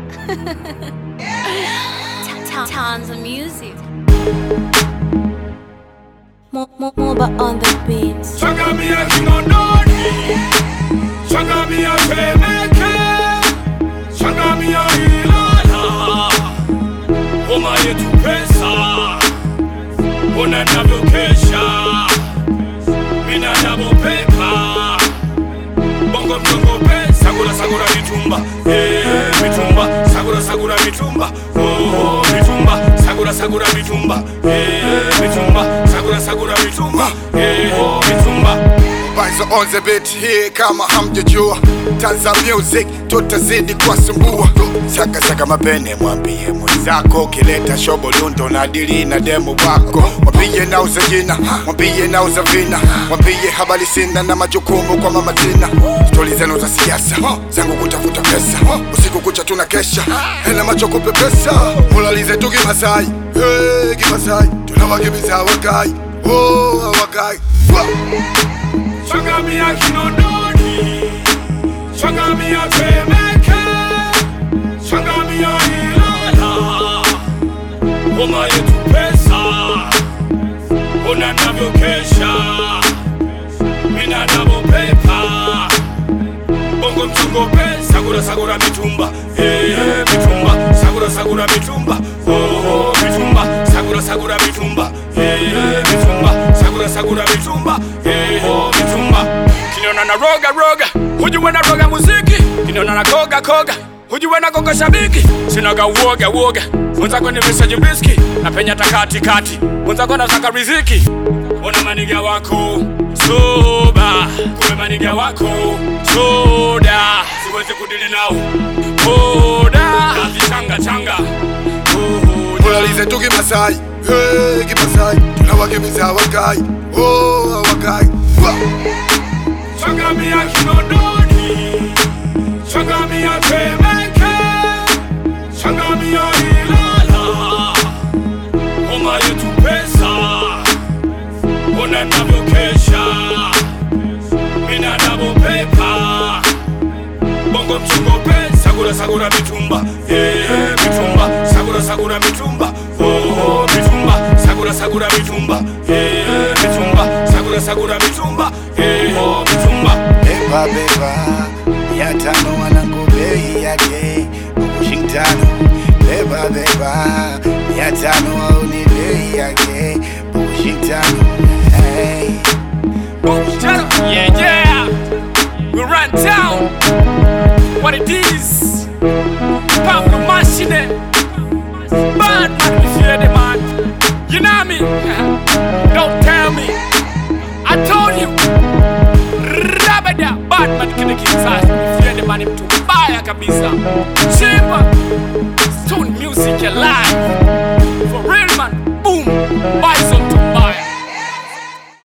Tons of music. Mo- mo- Moba on the beats. Changamia Kinondoni, Changamia Temeke, Changamia Ilala, homa yetu pesa, ona navyokesha, mina navyopepa, bongo mchongo pesa, sagura sagura mitumba, eh, mitumba, sagura sagura mitumba, oh, mitumba, sagura sagura mitumba, eh, mitumba, sagura sagura mitumba, eh, oh, mitumba. Bizo on the beat hii kama hamjajua Tanza music tutazidi kuwasumbua Saka saka mapene mwambie mwenzako Kileta shobo lundo na dili na demo wako Mwambie nauza jina, mwambie nauza vina Mwambie habari sina na majukumu kwa mama Tina Stori zenu za siasa, zangu kutafuta pesa Usiku kucha tuna kesha, hena macho kupepesa Mulalize tu kimasai, hey, kimasai Tunawakimbiza wakai, oh wakai wow. Changamia Kinondoni, Changamia Temeke, Changamia Ilala, homa yetu pesa, ona navyokesha, mina navyopepa, bongo mchongo pesa, sagura sagura mitumba, eh, mitumba, sagura sagura mitumba, oh, mitumba, sagura sagura mitumba, eh, mitumba, sagura sagura mitumba, eh, oh, mitumba. Kiniona na roga roga, hujue na roga muziki, kiniona na koga koga hujue na koga shabiki, sinaga uoga uoga, mwenzako ni visaji briski, na penya takati kati, mwenzako nataka riziki, ona maniga wako soba, kumbe maniga wako soda, siwezi kudili nao boda, nazichanga changa oh, Mulalize tu kimasai, hey, kimasai Tunawakimbiza wakai, oh wakai wow. Changamia Kinondoni, Changamia Temeke, Changamia Ilala, homa yetu pesa, ona navyokesha, mina navyopepa, bongo mchongo pesa, sagura sagura mitumba, eh, mitumba, sagura sagura mitumba, oh, mitumba, sagura sagura mitumba, eh, mitumba, sagura sagura mitumba, eh, oh, mitumba. Beba beba, ya tano wanangu bei yake Bushing tano Beba beba, ya tano au ni bei yake Bushing tano hey. Yeah, yeah. We run down. What it is. Pound the machine. Bad man, we fear the man. You know me? Don't tell me. I told you. Rabada. Bad man kile kisasa. We fear the man mtu mbaya kabisa. Chimba.